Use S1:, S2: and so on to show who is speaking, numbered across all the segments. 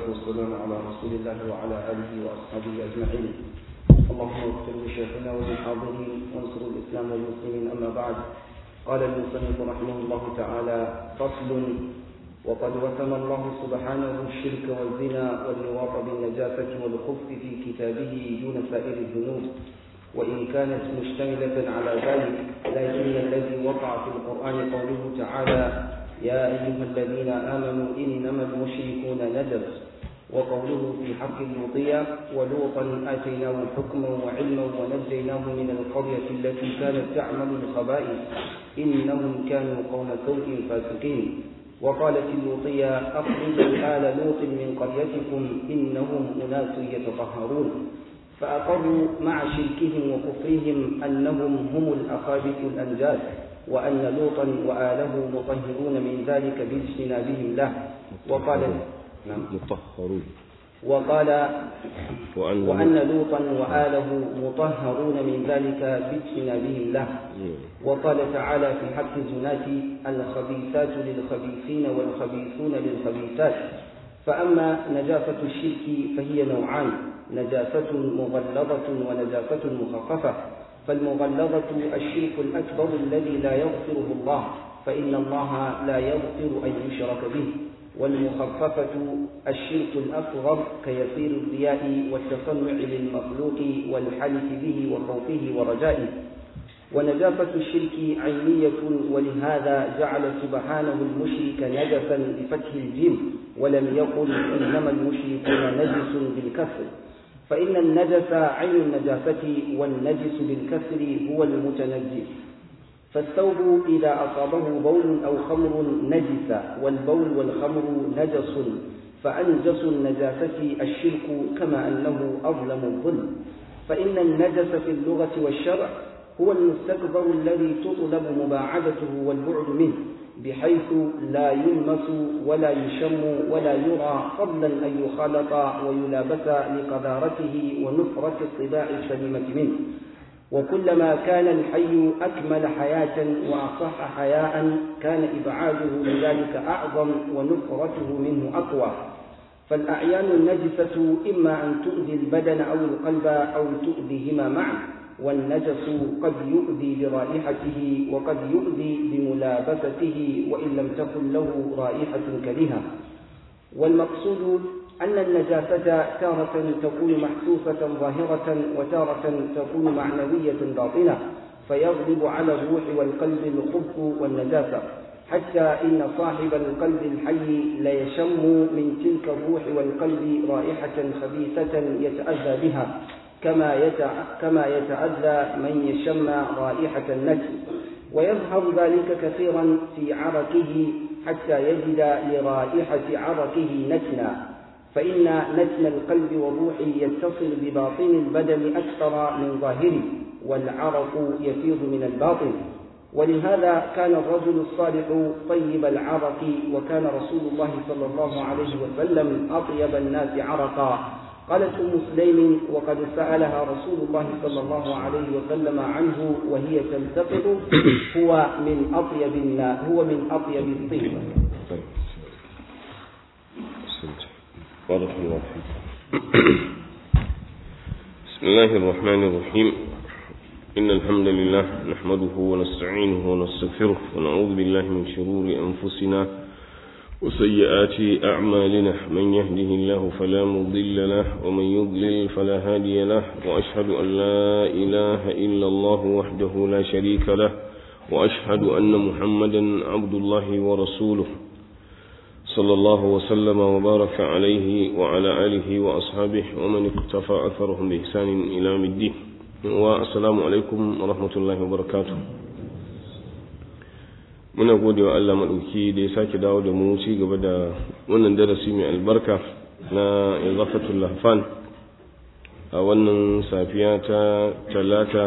S1: والسلام على رسول الله وعلى آله وأصحابه أجمعين اللهم اغفر لشيخنا وللحاضرين وانصر الإسلام والمسلمين أما بعد قال المصنف رحمه الله تعالى فصل وقد وسم الله سبحانه الشرك والزنا واللواط بالنجاسة والخبث في كتابه دون سائر الذنوب وإن كانت مشتملة على ذلك لكن الذي وقع في القرآن قوله تعالى يا أيها الذين آمنوا إنما المشركون نجس وقوله في حق اللوطية ولوطا آتيناه حكما وعلما ونجيناه من القرية التي كانت تعمل الخبائث إنهم كانوا قوم سوء فاسقين وقالت اللوطية أخرجوا آل لوط من قريتكم إنهم أناس يتطهرون فأقروا مع شركهم وكفرهم أنهم هم الأخابث الأنجاس وأن لوطا وآله مطهرون من ذلك باجتنابهم له وقال نعم
S2: مطهرون
S1: وقال
S2: وأن,
S1: وأن لوطا وآله مطهرون من ذلك باجتنابهم له وقال تعالى في حق الزناة الخبيثات للخبيثين والخبيثون للخبيثات فأما نجاسة الشرك فهي نوعان نجاسة مغلظة ونجاسة مخففة فالمغلظة الشرك الأكبر الذي لا يغفره الله فإن الله لا يغفر أن يشرك به والمخففة الشرك الأصغر كيسير الرياء والتصنع للمخلوق والحلف به وخوفه ورجائه ونجاسة الشرك عينية ولهذا جعل سبحانه المشرك نجسا بفتح الجيم ولم يقل إنما المشركون نجس بالكسر فإن النجس عين النجاسة والنجس بالكسر هو المتنجس فالثوب إذا أصابه بول أو خمر نجس والبول والخمر نجس فأنجس النجاسة الشرك كما أنه أظلم الظلم فإن النجس في اللغة والشرع هو المستكبر الذي تطلب مباعدته والبعد منه بحيث لا يلمس ولا يشم ولا يرى فضلا أن يخالط ويلابس لقذارته ونفرة الطباع السليمة منه وكلما كان الحي أكمل حياة وأصح حياء كان إبعاده لذلك أعظم ونفرته منه أقوى فالأعيان النجسة إما أن تؤذي البدن أو القلب أو تؤذيهما معا والنجس قد يؤذي برائحته وقد يؤذي بملابسته وإن لم تكن له رائحة كريهة والمقصود أن النجاسة تارة تكون محسوسة ظاهرة وتارة تكون معنوية باطنة فيغلب على الروح والقلب الخبث والنجاسة حتى إن صاحب القلب الحي ليشم من تلك الروح والقلب رائحة خبيثة يتأذى بها كما كما يتأذى من يشم رائحة النجس ويظهر ذلك كثيرا في عرقه حتى يجد لرائحة عرقه نتنا فإن نتن القلب والروح يتصل بباطن البدن أكثر من ظاهره والعرق يفيض من الباطن ولهذا كان الرجل الصالح طيب العرق وكان رسول الله صلى الله عليه وسلم أطيب الناس عرقا قالت أم سليم وقد سألها رسول الله صلى الله عليه وسلم عنه وهي تلتقط هو من أطيب الناس هو من أطيب الطيب
S2: بارك الله فيك بسم الله الرحمن الرحيم إن الحمد لله نحمده ونستعينه ونستغفره ونعوذ بالله من شرور أنفسنا وسيئات أعمالنا من يهده الله فلا مضل له ومن يضلل فلا هادي له وأشهد أن لا إله إلا الله وحده لا شريك له وأشهد أن محمدا عبد الله ورسوله صلى الله وسلم وبارك عليه وعلى آله وأصحابه ومن اقتفى أثرهم بإحسان إلى يوم الدين والسلام عليكم ورحمة الله وبركاته muna gode wa Allah maɗauki da ya sake dawo da mu ci gaba da wannan darasi mai albarka na izafatul lahfan a wannan safiya ta talata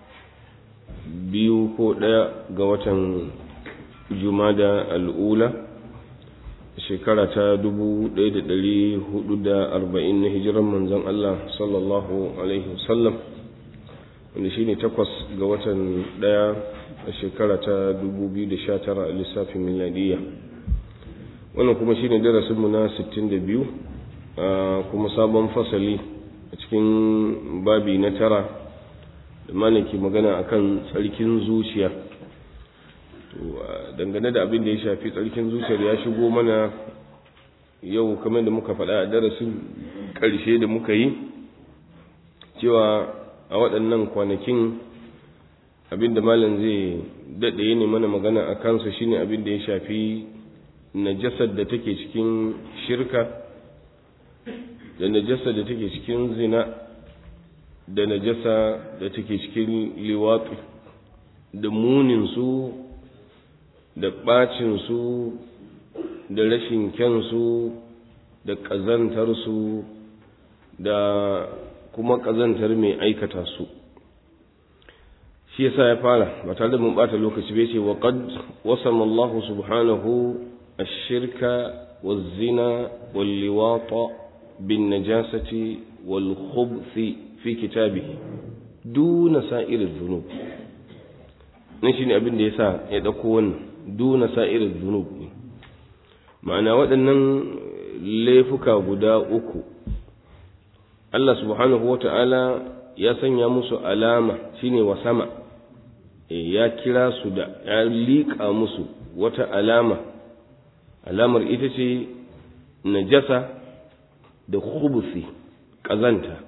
S2: biyu ko ɗaya ga watan jumada al'ula shekara ta dubu ɗaya da ɗari hudu da arba'in na hijiran manzon Allah sallallahu alaihi wasallam wanda shine takwas ga watan ɗaya a shekara ta 2019 a lissafin miladiyya wannan kuma shine darasinmu na 62 a kuma sabon fasali a cikin babi na tara da malaki magana akan tsarkin zuciya to dangane da abin da ya shafi tsarkin zuciyar ya shigo mana yau kamar da muka faɗa a darasin ƙarshe da muka yi cewa a waɗannan kwanakin abin da malam zai daɗe ne mana magana a kansa shine abin da ya shafi najasar da take cikin shirka da najasa da take cikin zina da najasa da take cikin liwatsi da muninsu da ɓacinsu da rashin kyansu da ƙazantarsu da kuma ƙazantar mai aikata su shi yasa ya fara ba tare da mun ɓata lokaci bai ce wa qad wasama Allah subhanahu ash-shirka waz-zina wal-liwata بالنجاسة والخبث في كتابه دون سائر الذنوب نشين abin da yasa ya dauko wannan duna sa'ir dhunub ma'ana waɗannan laifuka guda uku Allah subhanahu wata'ala ya sanya musu alama shine wa sama ya kira su da ya liƙa musu wata alama alamar ita ce najasa da khubusi ƙazanta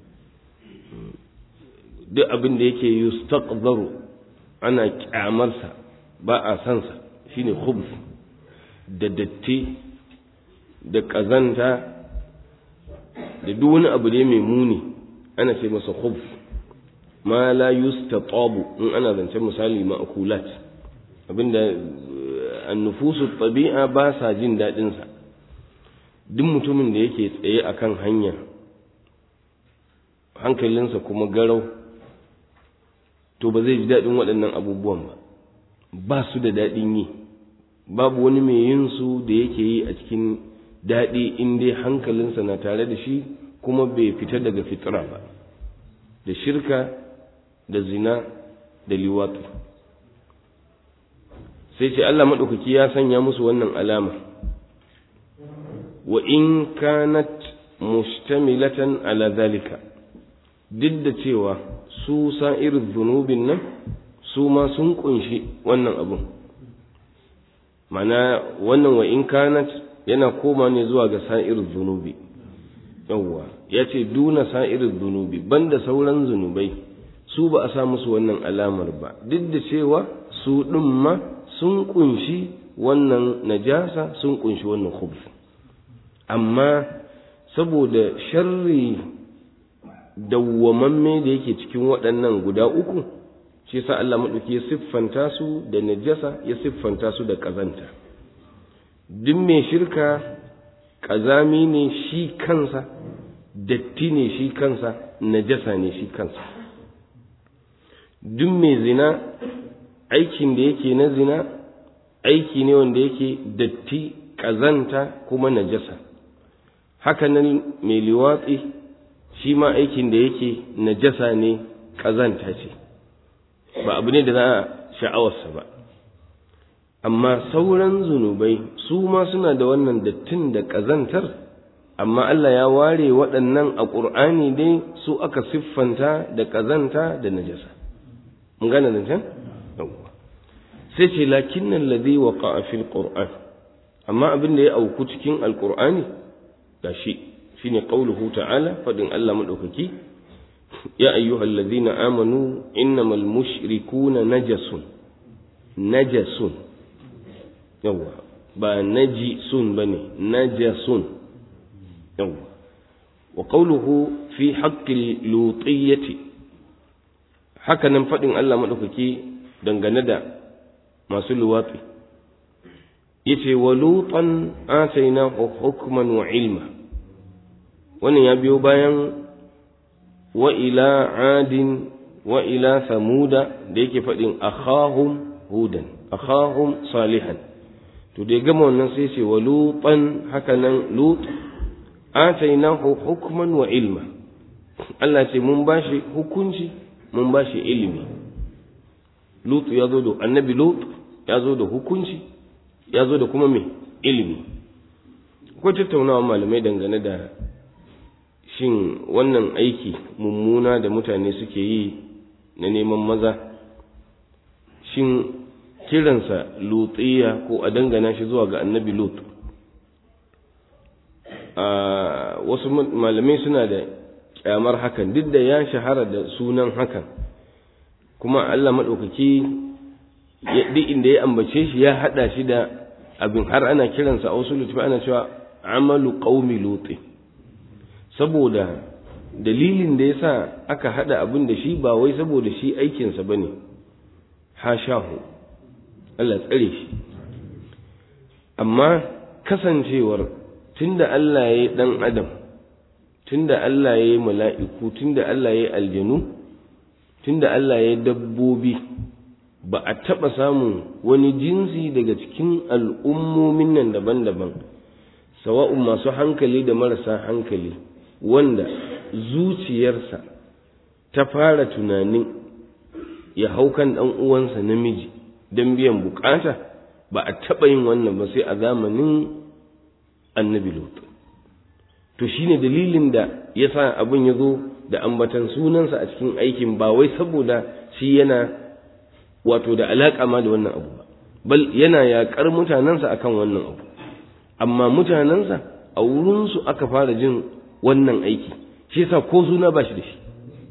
S2: duk abin da yake yustaqdaru ana kyamarsa ba a sansa shine khubus da datti da ƙazanta da duk wani abu da mai muni ana ce masa khubus ma la yustatabu in ana zancen misali ma'kulat abinda annufusu tabi'a ba sa jin daɗinsa duk mutumin da yake tsaye a kan hanya hankalinsa kuma garau to ba zai ji daɗin waɗannan abubuwan ba ba su da daɗin yi babu wani mai yin su da yake yi a cikin daɗi in dai hankalinsa na tare da shi kuma bai fita daga fitira ba da shirka da zina da liwatu sai ce Allah maɗaukaki ya sanya musu wannan alama wa in kanat mustamilatan ala zalika duk da cewa su sa'irin zunubin nan su ma sun kunshi wannan abun mana wannan wa in kanat yana koma ne zuwa ga sa'irin zunubi yawwa ya ce duna sa'irin zunubi banda sauran zunubai su ba a sa musu wannan alamar ba duk da cewa su ɗin ma sun kunshi wannan najasa sun kunshi wannan khubs amma saboda sharri dawwamamme da yake cikin waɗannan guda uku shi yasa Allah maɗauki ya siffanta su da najasa ya siffanta su da ƙazanta duk mai shirka ƙazami ne shi kansa datti ne shi kansa najasa ne shi kansa duk mai zina aikin da yake na zina aiki ne wanda yake datti ƙazanta kuma najasa hakanan mai liwatsi shi ma aikin da yake najasa ne ƙazanta ce ba abu ne da za a sha'awarsa ba amma sauran zunubai su ma suna da wannan dattin da ƙazantar amma Allah ya ware waɗannan a ƙur'ani dai su aka siffanta da ƙazanta da najasa mun gane zancen sai ce lakin nan ladhi waqa'a fil qur'an amma abin da ya auku cikin alqur'ani gashi shine qauluhu ta'ala fadin Allah madaukaki ya ayyuhal ladhina amanu innamal mushrikuna najasun najasun yawa ba najisun bane najasun yawa wa qawluhu fi haqqi lutiyyati haka nan fadin Allah madaukaki dangane da masu luwatsi yace wa lutan atainahu hukman wa ilma wannan ya biyo bayan wa ila adin wa ila samuda da yake faɗin akhahum hudan akhahum salihan to da ya gama wannan sai ce wa lutan haka nan lut atainahu hukman wa ilma Allah ce mun bashi hukunci mun bashi ilimi lut ya zo da annabi lut ya zo da hukunci ya zo da kuma me ilimi akwai tattaunawa malamai dangane da shin wannan aiki mummuna da mutane suke yi na neman maza shin kiransa lutsiya ko a dangana shi zuwa ga annabi lut a wasu malamai suna da kyamar hakan duk da ya shahara da sunan hakan kuma Allah maɗaukaki duk inda ya ambace shi ya haɗa shi da abin har ana kiransa a wasu lutufi ana cewa amalu qaumi lutin saboda dalilin da yasa aka haɗa abin da shi ba wai saboda shi aikinsa bane hashahu Allah tsare shi amma kasancewar tunda Allah ya yi ɗan adam tunda Allah ya yi mala'iku tunda Allah ya yi aljanu tunda Allah ya yi dabbobi ba a taɓa samun wani jinsi daga cikin al'ummomin nan daban-daban sawa'un masu hankali da marasa hankali wanda zuciyarsa ta fara tunanin ya hau kan ɗan uwansa namiji don biyan bukata ba a taɓa yin wannan ba sai a zamanin annabi lut to shine dalilin da ya sa abin ya zo da ambatan sunansa a cikin aikin ba wai saboda shi yana wato da alaƙa ma da wannan abu ba bal yana yaƙar mutanensa akan wannan abu amma mutanensa a wurinsu aka fara jin wannan aiki shi yasa ko suna ba shi da shi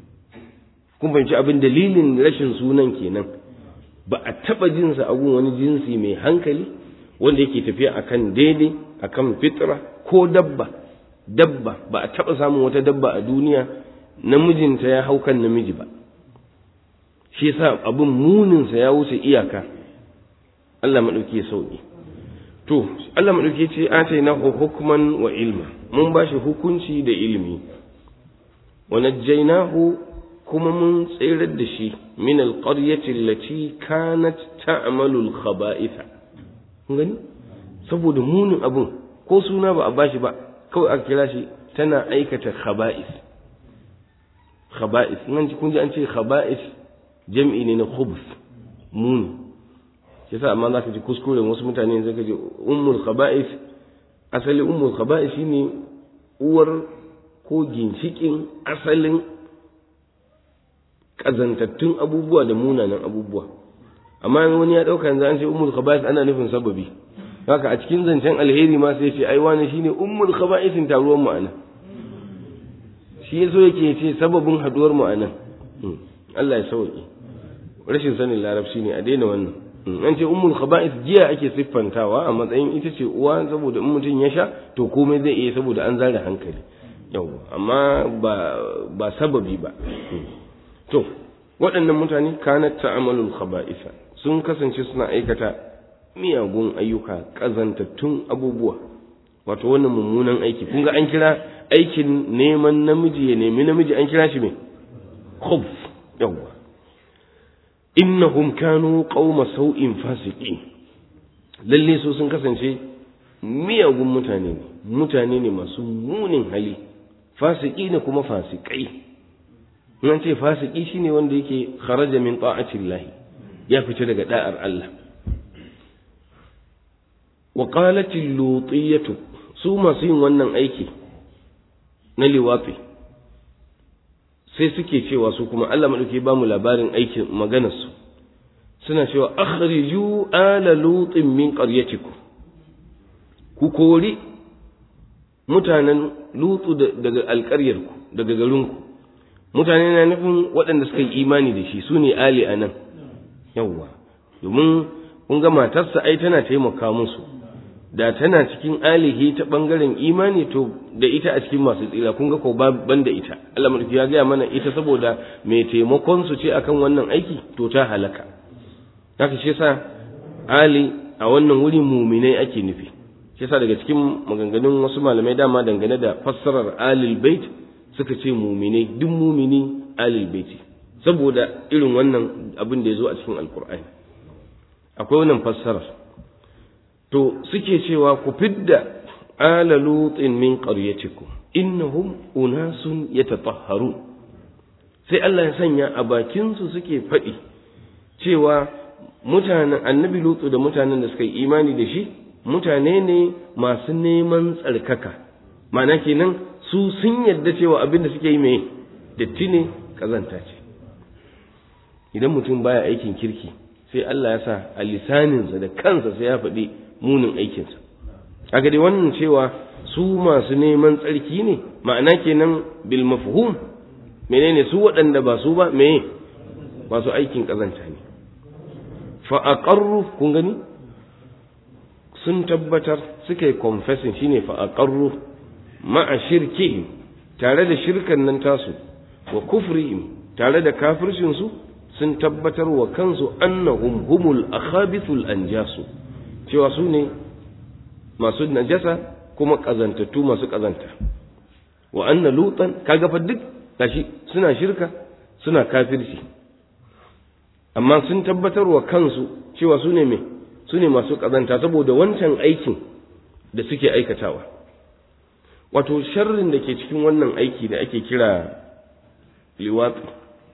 S2: kun fahimci abin dalilin rashin sunan kenan ba a taɓa jinsa a gun wani jinsi mai hankali wanda yake tafiya akan daidai akan fitra ko dabba dabba ba a taɓa samun wata dabba a duniya namijinta ya hau kan namiji ba shi yasa abin muninsa ya wuce iyaka Allah maɗauki ya sauƙi to Allah maɗauki ce ataina hukman wa ilma mun ba shi hukunci da ilimi wa najjaynahu kuma mun tsirar da shi min alqaryati allati kanat ta'malu alkhaba'itha kun gani saboda munin abun ko suna ba a bashi ba kawai aka kira shi tana aikata khaba'is khaba'is nan kun ji an ce khaba'is jam'i ne na khubs muni yasa amma za ka ji kuskuren wasu mutane zai ka ji ummul khaba'is asali ummul khaba'is shine uwar ko ginshikin asalin kazantattun abubuwa da munanan abubuwa amma wani ya dauka yanzu an ce ummul khaba'is ana nufin sababi haka a cikin zancen alheri ma sai ce ai wani shine ummul khaba'isin taruwar mu anan shi yaso yake ce sababin haduwar mu anan Allah ya sauke rashin sanin larabci ne a daina wannan an ce ummul khaba'is jiya ake siffantawa a matsayin ita ce uwa saboda in mutum ya sha to komai zai iya saboda an zare hankali yau amma ba ba sababi ba to waɗannan mutane kanat ta'amalul khaba'isa sun kasance suna aikata miyagun ayyuka ƙazantattun abubuwa wato wannan mummunan aiki kun ga an kira aikin neman namiji ya nemi namiji an kira shi me khubs yawwa innahum kanu qauma sau'in fasiqin lalle su sun kasance miyagun mutane ne mutane ne masu munin hali fasiki ne kuma fasikai nan ce fasiki shine wanda yake kharaja min ta'atillahi ya fita daga da'ar Allah wa qalat lutiyatu su masu yin wannan aiki na liwafi sai suke cewa su kuma Allah madauki ba mu labarin aikin maganar su suna cewa akhriju ala lutin min qaryatikum ku kori mutanen lutu daga alƙaryarku daga garinku mutane na nufin waɗanda suka yi imani da shi su ne ali a nan yawwa domin kun ga matarsa ai tana taimaka musu da tana cikin alihi ta ɓangaren imani to da ita a cikin masu tsira kun ga ko ban da ita Allah mulki ya gaya mana ita saboda mai taimakon su ce akan wannan aiki to ta halaka haka shi yasa ali a wannan wuri muminai ake nufi shi yasa daga cikin maganganun wasu malamai dama dangane da fassarar alil bait suka ce muminai duk mumini alil baiti saboda irin wannan abin da ya zo a cikin alkur'ani akwai wannan fassarar to suke cewa ku fidda ala lutin min qaryatikum innahum unasun yatatahharun sai Allah ya sanya a bakin su suke faɗi cewa mutanen annabi lutu da mutanen da suka yi imani da shi mutane ne masu neman tsarkaka ma'ana kenan su sun yadda cewa abin da suke yi mai datti ne kazanta ce idan mutum baya aikin kirki sai Allah ya sa a lisaninsa da kansa sai ya faɗi munin aikinsa kaga dai wannan cewa su masu neman tsarki ne ma'ana kenan bil mafhum menene su waɗanda ba su ba me masu aikin kazanta ne fa aqarru kun gani sun tabbatar suka yi confessing shine fa aqarru ma'a shirkihim tare da shirkan nan tasu wa kufrihim tare da kafircin su sun tabbatar wa kansu annahum humul akhabithul anjasu cewa su ne masu najasa kuma kazantattu masu kazanta wa anna lutan kaga fa duk gashi suna shirka suna kafirci amma sun tabbatar wa kansu cewa su ne me su ne masu kazanta saboda wancan aikin da suke aikatawa wato sharrin da ke cikin wannan aiki da ake kira liwatsi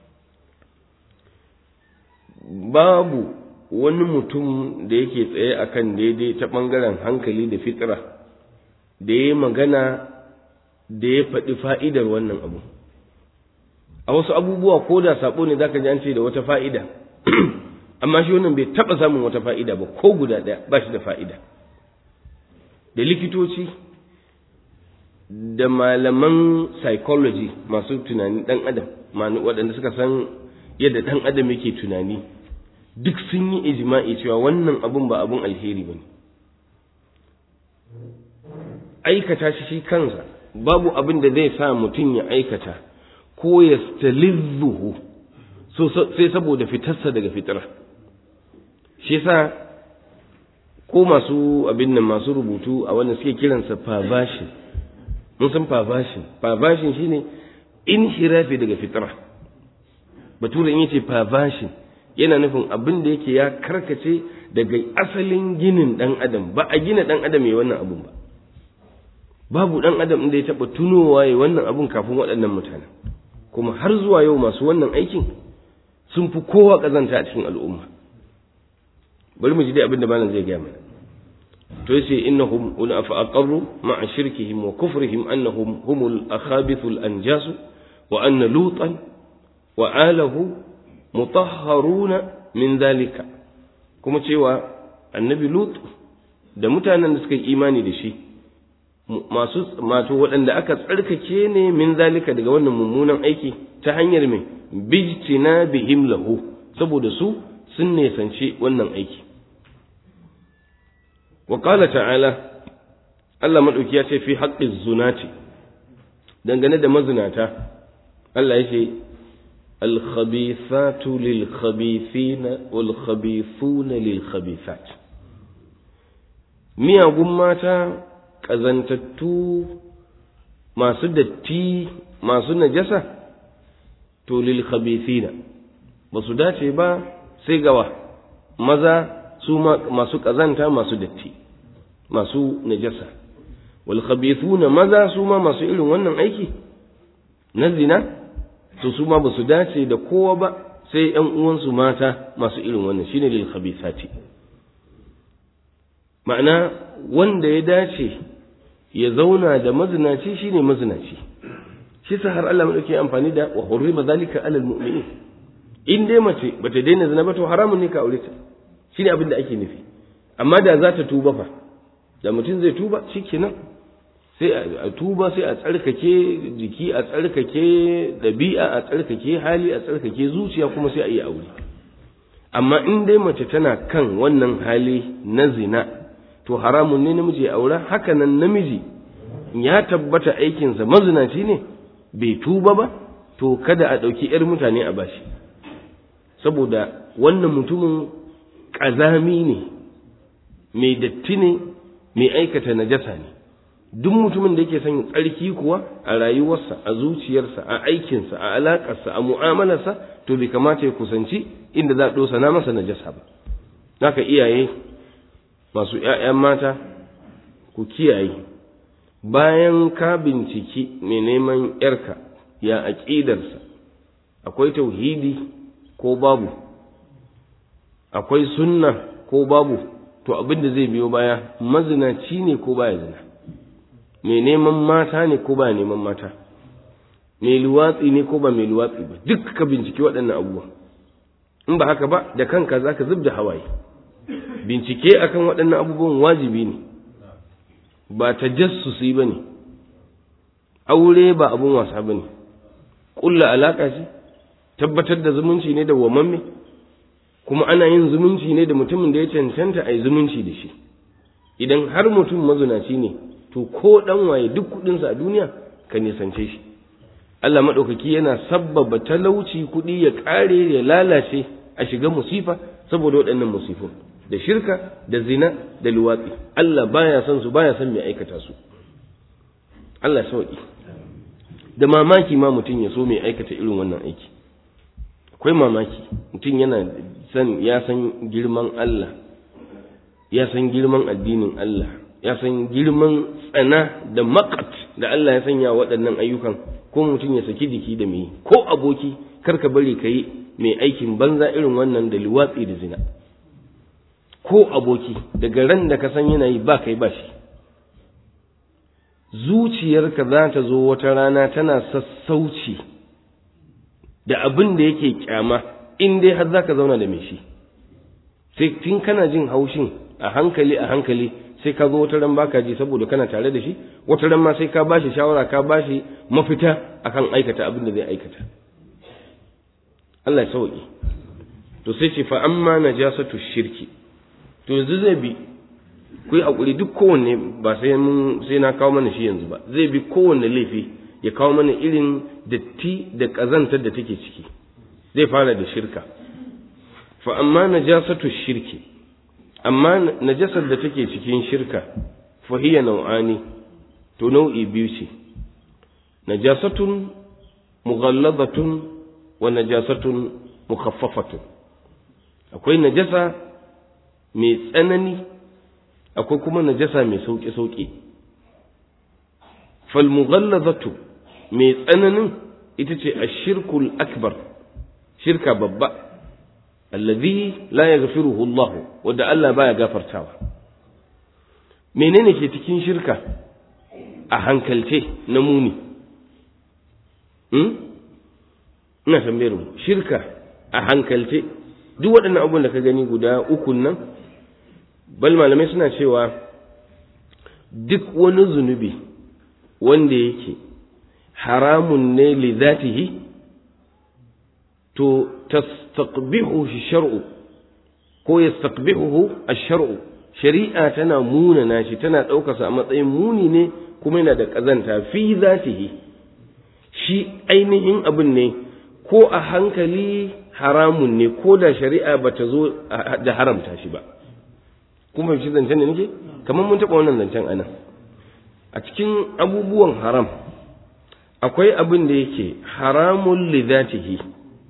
S2: babu wani mutum da yake tsaye akan daidai ta ɓangaren hankali da fitira da ya magana da ya faɗi fa'idar wannan abu a wasu abubuwa ko da saɓo ne zaka ji an ce da wata fa'ida amma shi wannan bai taɓa samun wata fa'ida ba ko guda ɗaya ba shi da fa'ida da likitoci da malaman psychology masu tunanin ɗan adam waɗanda suka san yadda ɗan adam yake tunani duk sun yi ijma'i cewa wannan abun ba abun alheri ba ne aikata shi shi kansa babu abin da zai sa mutum ya aikata ko ya stalizzuhu sai saboda fitarsa daga fitira shi yasa ko masu abin nan masu rubutu a wannan suke kiransa perversion mun san perversion perversion shine inhirafi daga fitira bature in yace perversion yana nufin abin da yake ya karkace daga asalin ginin dan adam ba a gina dan adam ya wannan abun ba babu dan adam da ya taba tunowa ya wannan abun kafin waɗannan mutanen kuma har zuwa yau masu wannan aikin sun fi kowa kazanta a cikin al'umma bari mu ji dai abin da malam zai gaya mana to yace innahum ula fa aqarru ma'a shirkihim wa kufrihim annahum humul akhabithul anjasu wa anna lutan wa alahu mutahharuna min zalika kuma cewa annabi lut da mutanen da suka yi imani da shi masu mato waɗanda aka tsarkake ne min zalika daga wannan mummunan aiki ta hanyar mai bijtina bihim lahu saboda su sun nesanci wannan aiki wa qala ta'ala Allah madauki ya ce fi haqqi zunati dangane da mazinata Allah ya ce الخبيثات للخبيثين والخبيثون للخبيثات miyagun mata ƙazantattu masu datti masu najasa to lil khabithina ba su dace ba sai gawa maza su masu ƙazanta masu datti masu najasa wal khabithuna maza su ma masu irin wannan aiki na zina to su ma ba su dace da kowa ba sai ‘yan uwansu mata masu irin wannan shine lil khabithati ma'ana wanda ya dace ya zauna da mazinaci shine mazinaci shi sa har Allah madauke amfani da wa hurrima zalika alal mu'minin in dai mace bata daina zina ba to haramun ne ka aure ta shine abin da ake nufi amma da za ta tuba fa da mutum zai tuba shikenan sai a tuba sai a tsarkake jiki a tsarkake ɗabi'a a tsarkake hali a tsarkake zuciya kuma sai a yi aure amma in dai mace tana kan wannan hali na zina to haramun ne namiji ya aura haka nan namiji ya tabbata aikinsa mazinaci ne bai tuba ba to kada a ɗauki 'yar mutane a bashi saboda wannan mutumin ƙazami ne mai datti ne mai aikata najasa ne duk mutumin da yake son tsarki kuwa a rayuwarsa a zuciyarsa a aikinsa a alaƙarsa a mu'amalarsa to bai kamata ya kusanci inda za a ɗosa na masa najasa ba naka iyaye masu ‘ya'yan mata ku kiyaye bayan ka binciki mai neman ‘yarka ya aƙidarsa akwai tauhidi ko babu akwai sunna ko babu to abin da zai biyo baya mazinaci ne ko baya zina mai neman mata ne ko ba neman mata mai luwatsi ne ko ba mai luwatsi ba duk ka binciki waɗannan abubuwa in ba haka ba da kanka za ka zub da hawaye bincike akan waɗannan abubuwan wajibi ne ba ta jassusi ba ne aure ba abun wasa ba ne ƙulla alaƙa ce tabbatar da zumunci ne da wamamme kuma ana yin zumunci ne da mutumin da ya cancanta a yi zumunci da shi idan har mutum mazunaci ne to ko ɗan waye duk kuɗinsa a duniya ka nisance shi Allah maɗaukaki yana sabbaba talauci kuɗi ya ƙare ya lalace a shiga musifa saboda waɗannan musifun da shirka da zina da luwatsi Allah baya son su baya son mai aikata su Allah sauki da mamaki ma mutum ya so mai aikata irin wannan aiki akwai mamaki mutum yana san ya san girman Allah ya san girman addinin Allah ya san girman tsana da makat da Allah ya sanya waɗannan ayyukan ko mutum ya saki jiki da mai ko aboki karka bari ka yi mai aikin banza irin wannan da liwatsi da zina ko aboki daga ran da ka san yana yi ba kai ba shi zuciyarka za ta zo wata rana tana sassauci da abin da yake kyama in dai har za ka zauna da mai shi sai tun kana jin haushin a hankali a hankali sai ka zo wata ran baka ji saboda kana tare da shi wata ran ma sai ka bashi shawara ka bashi mafita akan aikata abin da zai aikata Allah ya sauki to sai ce fa amma najasatu shirki to yanzu zai bi ku yi hakuri duk kowanne ba sai mun sai na kawo mana shi yanzu ba zai bi kowanne laifi ya kawo mana irin datti da kazantar da take ciki zai fara da shirka fa amma najasatu shirki amma najasar da take cikin shirka fa hiya nau'ani to nau'i biyu ce najasatun mughalladatun wa najasatun mukhaffafatun akwai najasa mai tsanani akwai kuma najasa mai sauƙi sauƙi fal mughallazatu mai tsananin ita ce ashirkul akbar shirka babba alladhi la yaghfiruhu Allah wanda Allah baya gafartawa menene ke cikin shirka a hankalce na muni hmm? ina tambayar mu shirka a hankalce duk waɗannan abubuwan da ka gani guda uku nan bal malamai suna cewa duk wani zunubi wanda yake haramun ne li zatihi to tastaqbihu shar'u ko yastaqbihu ash-shar'u shari'a tana munana shi tana ɗaukarsa a matsayin muni ne kuma yana da ƙazanta fi zatihi shi ainihin abin ne ko a hankali haramun ne ko da shari'a ba ta zo da haramta shi ba kuma shi zancen da nake kamar mun taɓa wannan zancen a nan a cikin abubuwan haram akwai abin da yake haramun li zatihi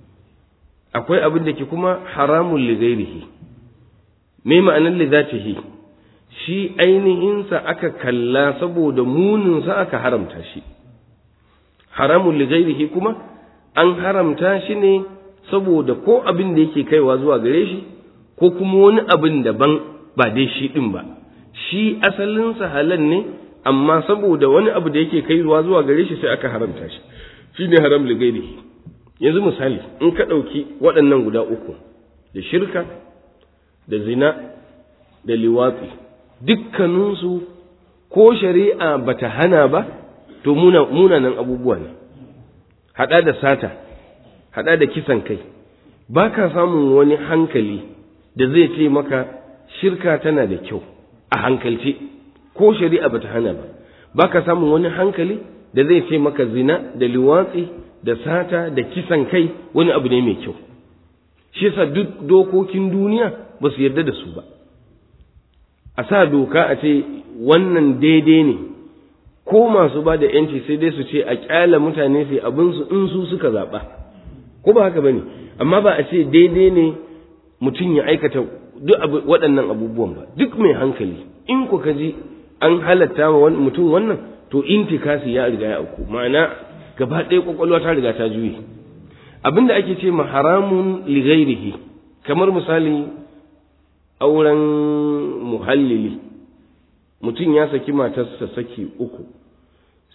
S2: akwai abin da ke kuma haramun li ghairihi me ma'anar li zatihi shi ainihinsa aka kalla saboda muninsa aka haramta shi haramun li ghairihi kuma an haramta shi ne saboda ko abin da yake kaiwa zuwa gare shi ko kuma wani abin daban ba dai shi din ba shi asalinsa halal ne amma saboda wani abu da yake kaiwa zuwa gare shi sai aka haramta shi shi ne haram li ghairihi yanzu misali in ka ɗauki waɗannan guda uku da shirka da zina da liwatsi dukkaninsu ko shari'a bata hana ba to munanan abubuwa ne haɗa da sata haɗa da kisan kai ba ka samun wani hankali da zai ce maka shirka tana da kyau a hankalce ko shari'a bata hana ba ba ka samun wani hankali da zai ce maka zina da liwatsi da sata da kisan kai wani abu ne mai kyau shi yasa duk dokokin duniya ba su yarda da su ba a sa doka a ce wannan daidai ne ko masu ba da yanci sai dai su ce a kyala mutane sai abin su in su suka zaɓa ko ba haka bane amma ba a ce daidai ne mutum ya aikata duk waɗannan abubuwan ba duk mai hankali in ku ka ji an halatta wa mutum wannan to intikasi ya riga ya auku ma'ana gaba ɗaya kwakwalwa ta riga ta juye abinda ake ce ma haramun li ghairihi kamar misali auren muhallili mutum ya saki matarsa saki uku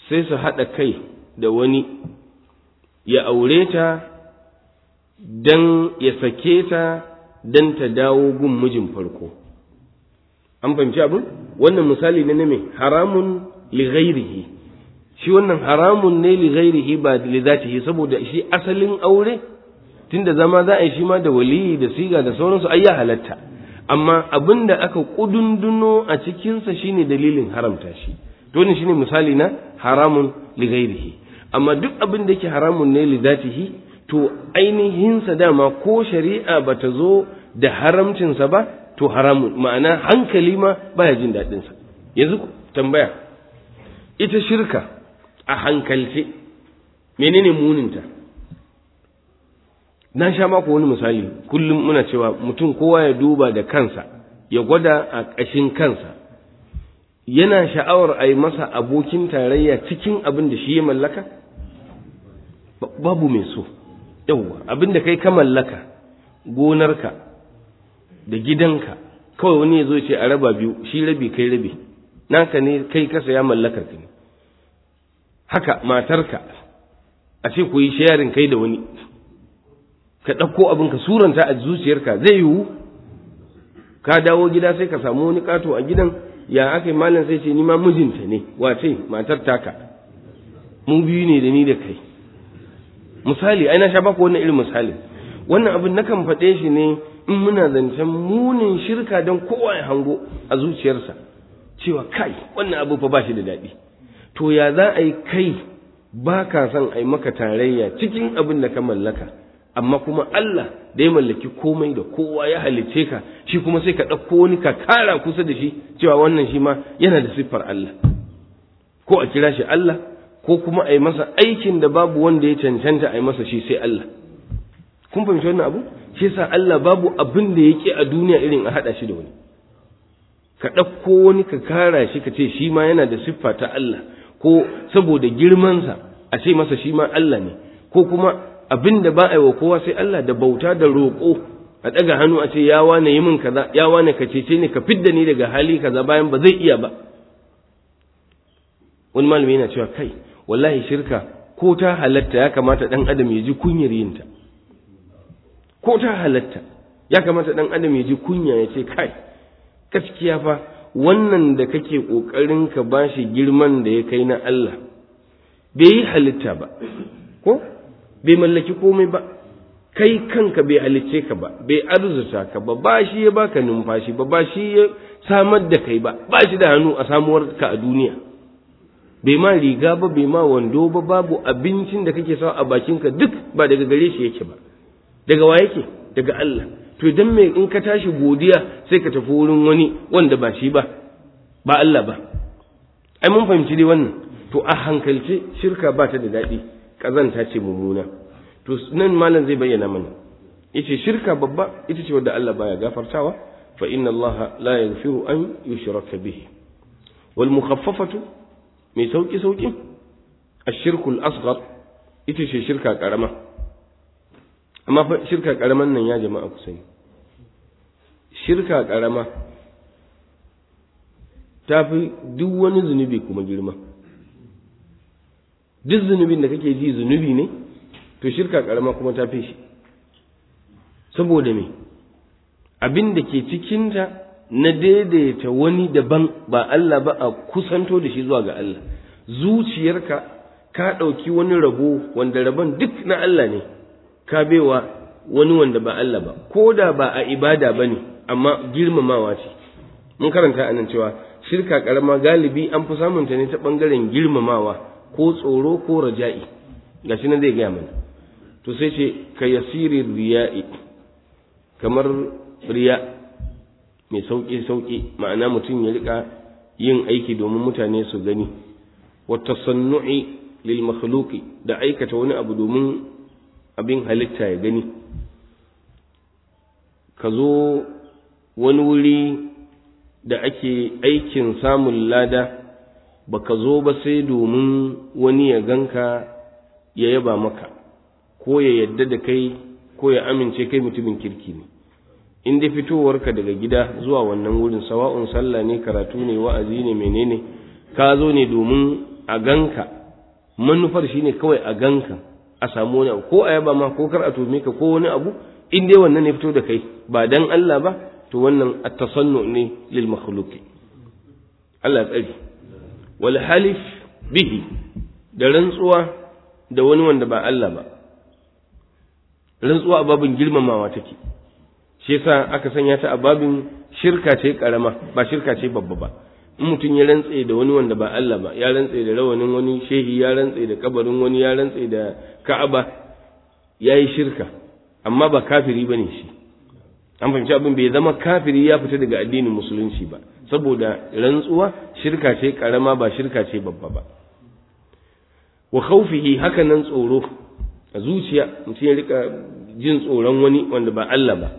S2: sai su haɗa kai da wani ya aure ta don ya sake ta don ta dawo gun mijin farko an fahimci abin wannan misali ne na me haramun li ghairihi shi wannan haramun ne li ghairihi ba li zatihi saboda shi asalin aure tunda zama za a yi shi ma da waliyi da siga da sauransu ai ya halatta amma abin da aka kudunduno a cikinsa shine dalilin haramta shi to ne shine misali na haramun li ghairihi amma duk abin da yake haramun ne li zatihi to ainihinsa dama ko shari'a bata zo da haramcinsa ba to haramun ma'ana hankali ma baya jin daɗinsa yanzu tambaya ita shirka a hankalce menene muninta na sha mako wani misali kullum muna cewa mutum kowa ya duba da kansa ya gwada a ƙashin kansa yana sha'awar a yi masa abokin tarayya cikin abin da shi ya mallaka babu mai so yauwa abin da kai ka mallaka gonarka da gidanka kawai wani ya zo ce a raba biyu shi rabi kai rabi naka ne kai kasa ya mallakar ka ne haka matarka a ce ku yi shayarin kai da wani ka ɗauko abin ka suranta a zuciyarka zai yiwu ka dawo gida sai ka samu wani ƙato a gidan ya aka yi malam sai ce ni ma mijinta ne wace matar taka mu biyu ne da ni da kai misali ai na sha baku wannan irin misali wannan abin nakan faɗe shi ne in muna zancen munin shirka don kowa ya hango a zuciyarsa cewa kai wannan abu fa ba shi da daɗi to ya za a yi kai ba ka son a yi maka tarayya cikin abin da ka mallaka amma kuma Allah da ya mallaki komai da kowa ya halicce ka shi kuma sai ka ɗauko wani ka kara kusa da shi cewa wannan shi ma yana da siffar Allah ko a kira shi Allah ko kuma a yi masa aikin da babu wanda ya cancanta a yi masa shi sai Allah kun fahimci wannan abu shi yasa Allah babu abin da yake a duniya irin a haɗa shi da wani ka ɗauko wani ka kara shi ka ce shi ma yana da siffa ta Allah ko saboda girmansa a ce masa shi ma Allah ne ko kuma abin da ba a yi wa kowa sai Allah da bauta da roƙo a ɗaga hannu a ce ya wane yi min kaza ya wane ka cece ni ka fidda ni daga hali kaza bayan ba zai iya ba wani malami yana cewa kai wallahi shirka ko ta halatta ya kamata ɗan adam ya ji kunyar yinta ko ta halatta ya kamata ɗan adam ya ji kunya ya ce kai gaskiya fa wannan da kake ƙoƙarin ka bashi girman da ya kai na Allah bai yi halitta ba ko bai mallaki komai ba kai kanka bai halicce ka ba bai arzuta ka ba ba shi ya baka numfashi ba ba shi ya samar da kai ba ba shi da hannu a samuwar ka a duniya bai ma riga ba bai ma wando ba babu abincin da kake sawa a bakinka duk ba daga gare shi yake ba daga wa yake daga Allah to idan me in ka tashi godiya sai ka tafi wurin wani wanda ba shi ba ba Allah ba ai mun fahimci dai wannan to a hankalce shirka ba ta da daɗi ƙazanta ce mummuna to nan malam zai bayyana mana yace shirka babba ita ce wadda Allah baya gafartawa fa inna Allah la yaghfiru an yushraka bihi wal mukhaffafatu mai sauki sauki ashirku al-asghar ita ce shirka karama amma fa shirka karaman nan ya jama'a ku sani shirka karama ta fi duk wani zunubi kuma girma duk zunubin da kake ji zunubi ne to shirka karama kuma ta fi shi saboda me abin da ke cikinta na daidaita wani daban ba Allah ba a kusanto da shi zuwa ga Allah zuciyarka ka ɗauki wani rabo wanda rabon duk na Allah ne ka baiwa wani wanda ba Allah ba ko da ba a ibada ba ne amma girmamawa ce mun karanta anan cewa shirka karama galibi an fi samunta ne ta ɓangaren girmamawa ko tsoro ko raja'i gashi nan zai gaya mana to sai ce ka yasiri riya'i kamar riya mai sauƙi sauƙi ma'ana mutum ya rika yin aiki domin mutane su gani wa tasannu'i lil makhluqi da aikata wani abu domin abin halitta ya gani ka zo wani wuri da ake aikin samun lada baka zo ba sai domin wani ya ganka ya yaba maka ko ya yadda da kai ko ya amince kai mutumin kirki ne in dai fitowarka daga gida zuwa wannan wurin sawa'un sallah ne karatu ne wa'azi ne menene ka zo ne domin a ganka manufar shine kawai a ganka a samu wani abu ko a yaba ma ko kar a tome ka ko wani abu in dai wannan ne fito da kai ba dan Allah ba to wannan at-tasannu ne lil makhluqi Allah tsari wal halif bihi da rantsuwa da wani wanda ba Allah ba rantsuwa a babin girmamawa take shi yasa aka sanya ta a babin shirka ce karama ba shirka ce babba ba in mutum ya rantse da wani wanda ba Allah ba ya rantse da rawanin wani shehi ya rantse da kabarin wani ya rantse da Ka'aba ya yi shirka amma ba kafiri bane shi an fahimci abin bai zama kafiri ya fita daga addinin musulunci ba saboda rantsuwa shirka ce karama ba shirka ce babba ba wa khawfihi haka nan tsoro a zuciya mutum ya rika jin tsoron wani wanda ba Allah ba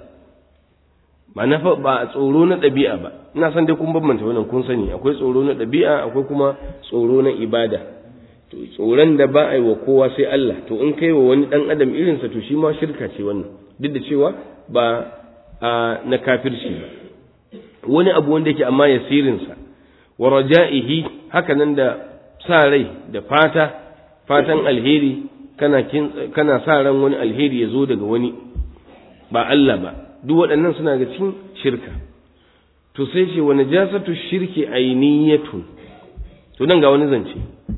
S2: ba na fa ba tsoro na ɗabi'a ba ina san dai kun bambanta wannan kun sani akwai tsoro na ɗabi'a akwai kuma tsoro na ibada to tsoron da ba a yi wa kowa sai Allah to in kai wa wani dan adam irinsa to shi ma shirka ce wannan duk da cewa ba a na kafirci ba wani abu wanda yake amma yasirinsa wa raja'ihi haka nan da sa rai da fata fatan alheri kana kana sa ran wani alheri ya zo daga wani ba Allah ba duk waɗannan suna ga cikin shirka to sai ce wa najasatu shirki ainiyatun to nan ga wani zance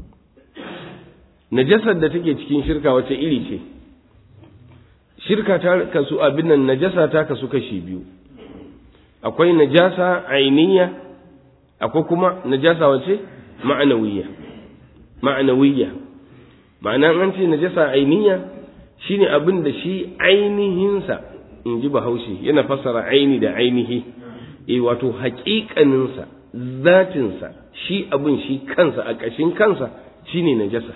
S2: najasar da take cikin shirka wace iri ce shirka ta kasu abin nan najasa ta kasu kashi biyu akwai najasa ainiya akwai kuma najasa wace ma'anawiyya ma'anawiyya ma'ana an ce najasa ainiya shine abin da shi ainihinsa in ji bahaushe yana fassara aini da ainihi eh wato haƙiƙaninsa zatinsa shi abin shi kansa a ƙashin kansa shine najasa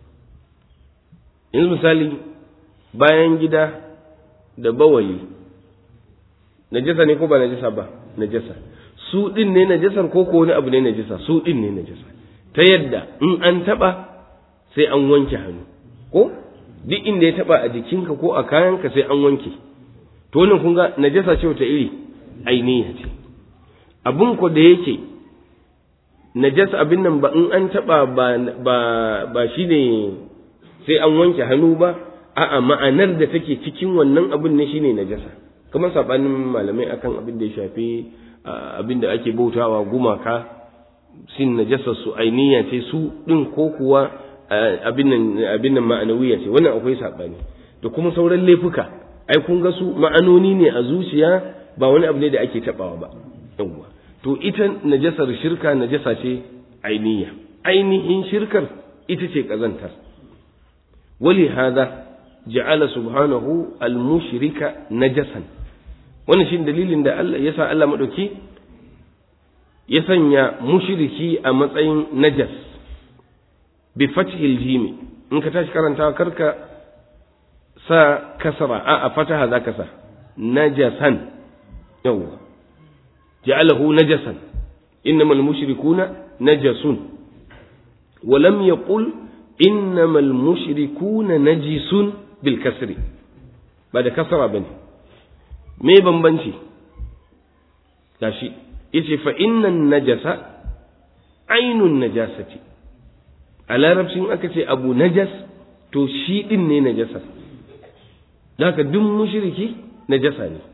S2: yanzu misali bayan gida da bawali najasa ne ko ba najasa ba najasa su din ne najasar ko ko wani abu ne najasa su din ne najasa ta yadda in an taba sai an wanke hannu ko duk inda ya taba a jikinka ko a kayanka sai an wanke to wannan kun ga najasa ce wata iri ainiya ce abun ko da yake najasa abin nan ba in an taba ba ba ba shine sai an wanke hannu ba a'a ma'anar da take cikin wannan abin ne shine najasa kamar sabanin malamai akan abin da ya shafi abin da ake bautawa gumaka sin najasa su ainiya ce su din ko kuwa abin nan abin nan ma'anawiya ce wannan akwai sabani da kuma sauran laifuka ai kun ga su ma'anoni ne a zuciya ba wani abu ne da ake tabawa ba yawwa to ita najasar shirka najasa ce ainiya ainihin shirkar ita ce kazantar wali hada ja'ala subhanahu al-mushrika najasan wannan shi dalilin da Allah yasa Allah madauki ya sanya mushriki a matsayin najas bi fathil jim in ka tashi karantawa karka sa kasra a a fataha zaka sa najasan yawa ja'alahu najasan innamal mushrikuna najasun wa lam yaqul innamal mushrikuna najisun bil kasri ba da kasra bane me bambanci gashi yace fa innan najasa ainun najasati a larabcin aka ce abu najas to shi din ne najasa haka duk mushriki najasa ne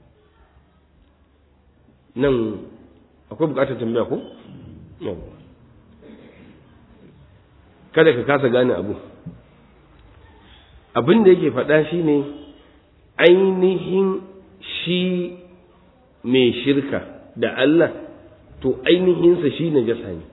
S2: nan akwai bukatar tambaya ko kada ka kasa gane abu abin da yake faɗa shi ne ainihin shi mai shirka da Allah to ainihinsa shi najasa ne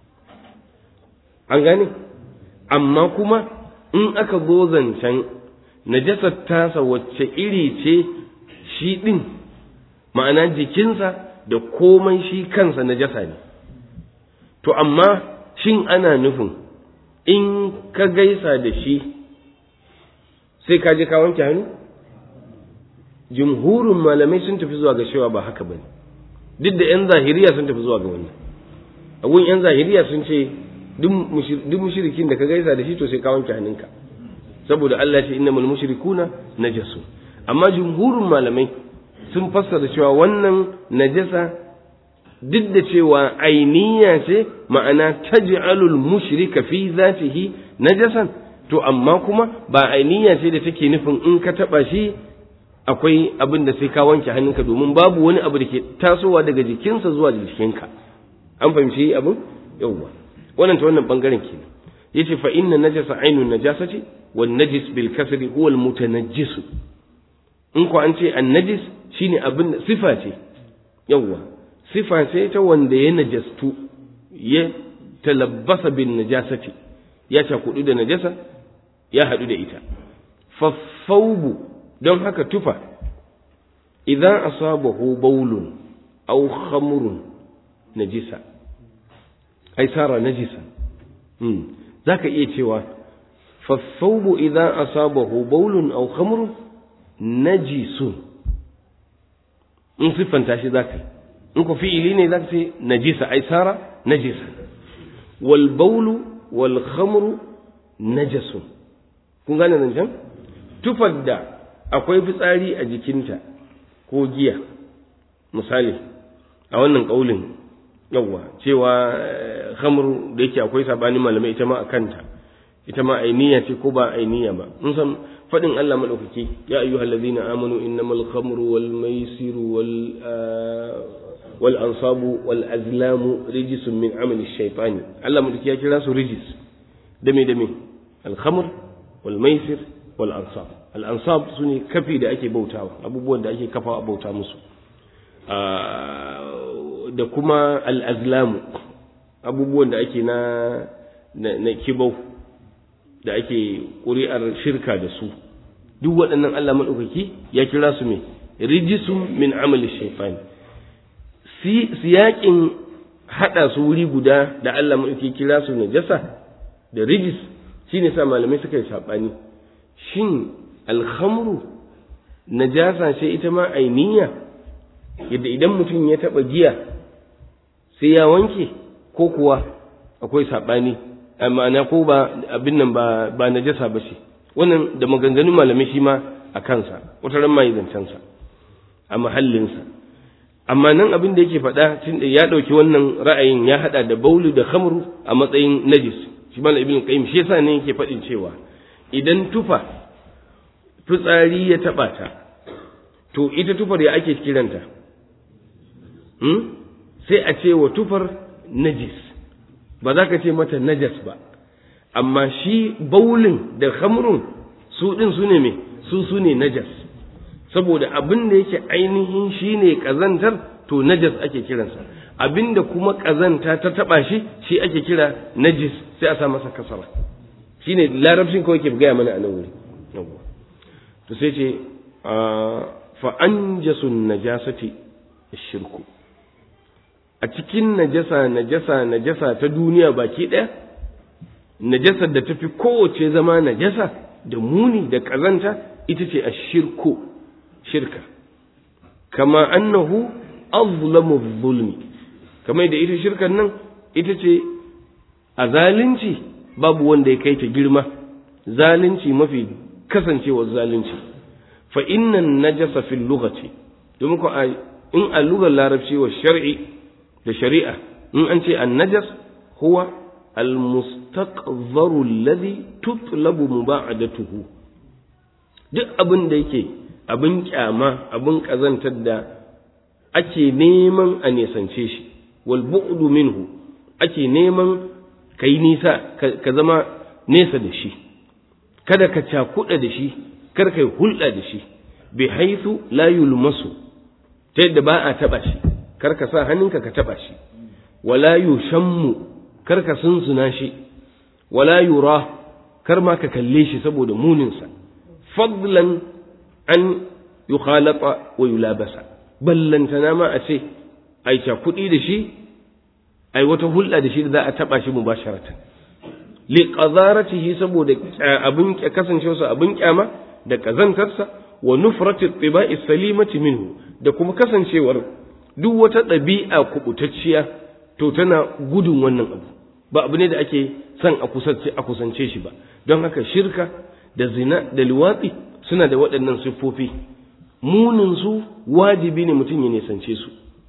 S2: an gane amma kuma in aka zo zancen najasar tasa wacce iri ce shi ɗin ma'ana jikinsa da komai shi kansa najasa ne to amma shin ana nufin in ka gaisa da shi sai ka je ka wanke hannu jumhurin malamai sun tafi zuwa ga cewa ba haka bane duk da 'yan zahiriya sun tafi zuwa ga wannan abun 'yan zahiriya sun ce duk mushrikin da ka gaisa da shi to sai ka wanke hannunka saboda Allah ce innamal mushrikuna najasu amma jumhurin malamai sun fassara cewa wannan najasa duk da cewa ainiya ce ma'ana taj'alul mushrika fi zatihi najasan to amma kuma ba ainiya ce da take nufin in ka taba shi akwai abin da sai ka wanke hannunka domin babu wani abu da ke tasowa daga jikinsa zuwa jikinka an fahimci abin yawwa wannan ta wannan bangaren kenan yace fa inna najasa ainun najasati wan najis bil kasri huwa al mutanajjis in ko an ce an najis shine abin sifa ce yawwa sifa ce ta wanda ya najastu ya talabbasa bin najasati ya cakudu da najasa ya haɗu da ita faffaubu don haka tufa idan asabahu baulun aw khamrun najisa ai sara najisa hmm. zaka iya cewa faffaubu idan asabahu baulun aw khamrun najisun in siffanta shi zaka in ku fi'ili ne zaka ce najisa ai sara najisa wal baulu wal khamru najasun kun gane zancen tufar da akwai fitsari a jikinta ko giya misali a wannan kaulin yawwa cewa khamru da yake akwai sabanin malamai ita ma a kanta ita ma ainiya ce ko ba ainiya ba mun san fadin Allah madaukaki ya ayyuhal ladina amanu innamal khamru wal maisiru wal wal ansabu wal azlamu rijsun min amali shaytani Allah madaukaki ya kira su rijis dame dame al khamr wal maisir wal ansab al ansab sune kafi da ake bautawa abubuwan da ake kafa bauta musu da kuma al azlamu abubuwan da ake na na kibau da ake ƙuri'ar shirka da su duk waɗannan Allah maɗaukaki ya kira su mai rijisun min amali shaifani siyaƙin haɗa su wuri guda da Allah maɗaukaki kira su najasa da rijis shi ne sa malamai suka yi saɓani shin alhamru najasa ce ita ma ainiya yadda idan mutum ya taɓa giya sai ya wanke ko kuwa akwai saɓani ma'ana ko ba abin nan ba ba najasa ba ce wannan da maganganun malamai shi ma a kansa wata ran mai zancensa a mahallinsa amma nan abin da yake faɗa tun da ya ɗauki wannan ra'ayin ya haɗa da baulu da khamru a matsayin najis shi malam ibn qayyim shi yasa ne yake faɗin cewa idan tufa fitsari ya taɓa ta to ita tufar ya ake kiranta hmm? sai a ce wa tufar najis ba za ka ce mata najas ba amma shi baulin da khamrun su ɗin su ne me su su ne najas saboda abin da yake ainihin shi ne ƙazantar to najas ake kiransa abin da kuma ƙazanta ta taɓa shi shi ake kira najis sai a sa masa kasara shi ne larabcin kawai ke gaya mana a nan wuri to sai ce fa anjasun najasati shirku a cikin najasa najasa najasa ta duniya baki ɗaya najasar da tafi kowace zama najasa da muni da ƙazanta ita ce a shirku shirka kama annahu azlamu zulmi kamar da ita shirkan nan ita ce a zalunci babu wanda ya kai ta girma zalunci mafi kasancewar zalunci fa innan najasa fil lughati domin ko in a lugar larabci wa shar'i da shari'a in an ce an najas huwa almustaqzaru alladhi tutlabu muba'adatuhu duk abin da yake abin kyama abin kazantar da ake neman a nesance shi wal bu'du minhu ake neman kai nisa ka zama nesa da shi kada ka cakuɗa da shi kar kai hulɗa da shi bi haithu la yulmasu ta yadda ba a taɓa shi kar ka sa hannunka ka taɓa shi wala yushammu kar ka sunsuna shi wala yura kar ma ka kalle shi saboda muninsa fadlan an yukhalata wa yulabasa ballantana ma a ce ai kuɗi da shi ai wata hulɗa da shi da za a taɓa shi mubasharatan li qazaratihi saboda abin kasancewarsa abin kyama da kazantarsa wa nufrati tibai salimati minhu da kuma kasancewar duk wata ɗabi'a kubutacciya to tana gudun wannan abu ba abu ne da ake son a kusance a kusance shi ba don haka shirka da zina da liwatsi suna da waɗannan siffofi munin su wajibi ne mutum ya nisance su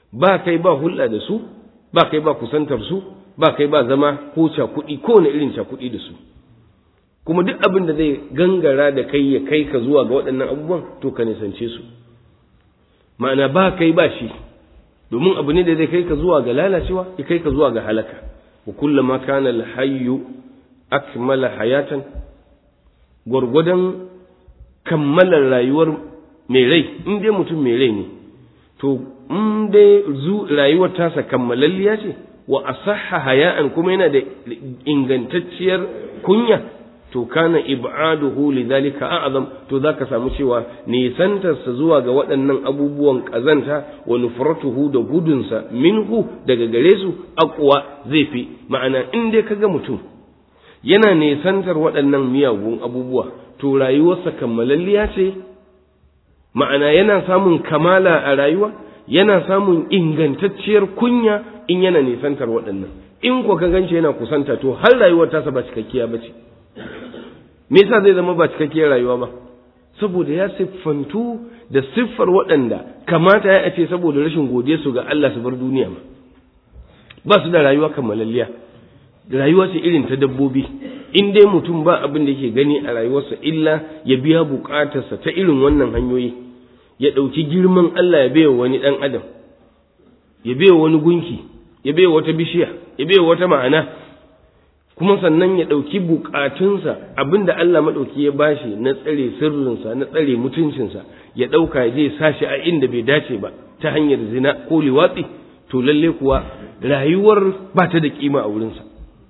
S2: ba kai ba hulɗa da su ba kai ba kusantar su ba kai ba zama ko cakuɗi ko wani irin cakuɗi da su kuma duk abin da zai gangara da kai ya kai ka zuwa ga waɗannan abubuwan to ka nisance su ma'ana ba kai ba shi domin abu ne da zai kai ka zuwa ga lalacewa ya kai ka zuwa ga halaka wa kullama kana alhayyu akmala hayatan gwargwadon kammalar rayuwar mai rai in dai mutum mai rai ne to in dai rayuwar tasa kammalalliya ce wa asahha haya'an kuma yana da ingantacciyar kunya to kana ib'aduhu lidhalika a'zam to zaka samu cewa nisantarsa zuwa ga waɗannan abubuwan ƙazanta wa nufratuhu da gudunsa minhu daga gare su aqwa zai fi ma'ana in dai kaga mutum yana nisantar waɗannan miyagun abubuwa to rayuwarsa kammalalliya ce ma'ana yana samun kamala a rayuwa yana samun ingantacciyar kunya in yana nisantar waɗannan in ko ka ganci yana kusanta to har rayuwar tasa ba cikakkiya ba ce me yasa zai zama ba cikakkiyar rayuwa ba saboda ya siffantu da siffar waɗanda kamata ya ce saboda rashin godiya su ga Allah su bar duniya ma ba su da rayuwa kammalalliya rayuwa ce irin ta dabbobi in dai mutum ba abin da yake gani a rayuwarsa illa ya biya bukatarsa ta irin wannan hanyoyi ya ɗauki girman Allah ya baiwa wani ɗan adam ya baiwa wani gunki ya baiwa wata bishiya ya baiwa wata ma'ana kuma sannan ya ɗauki bukatunsa abin da Allah maɗauki ya bashi na tsare sirrinsa na tsare mutuncinsa ya ɗauka ya je sashi a inda bai dace ba ta hanyar zina ko liwatsi to lalle kuwa rayuwar ba ta da kima a wurinsa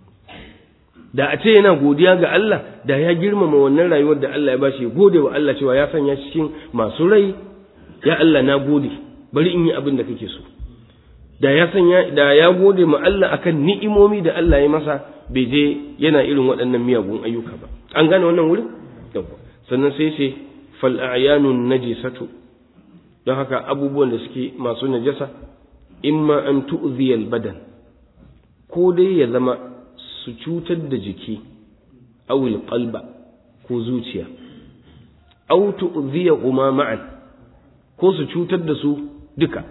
S2: da a ce yana godiya ga Allah da ya girmama wannan rayuwar da Allah ya bashi ya gode wa Allah cewa ya sanya cikin masu rai ya Allah na gode bari in yi abin da kake so da ya sanya da ya gode ma Allah akan ni'imomi da Allah ya masa bai je yana irin waɗannan miyagun ayyuka ba an gane wannan wurin yawa sannan sai ce fal a'yanun najisatu don haka abubuwan da suke masu najasa imma an tu'ziya badan ko dai ya zama su cutar da jiki awil qalba ko zuciya aw tu'ziya huma ma'an ko su cutar da su duka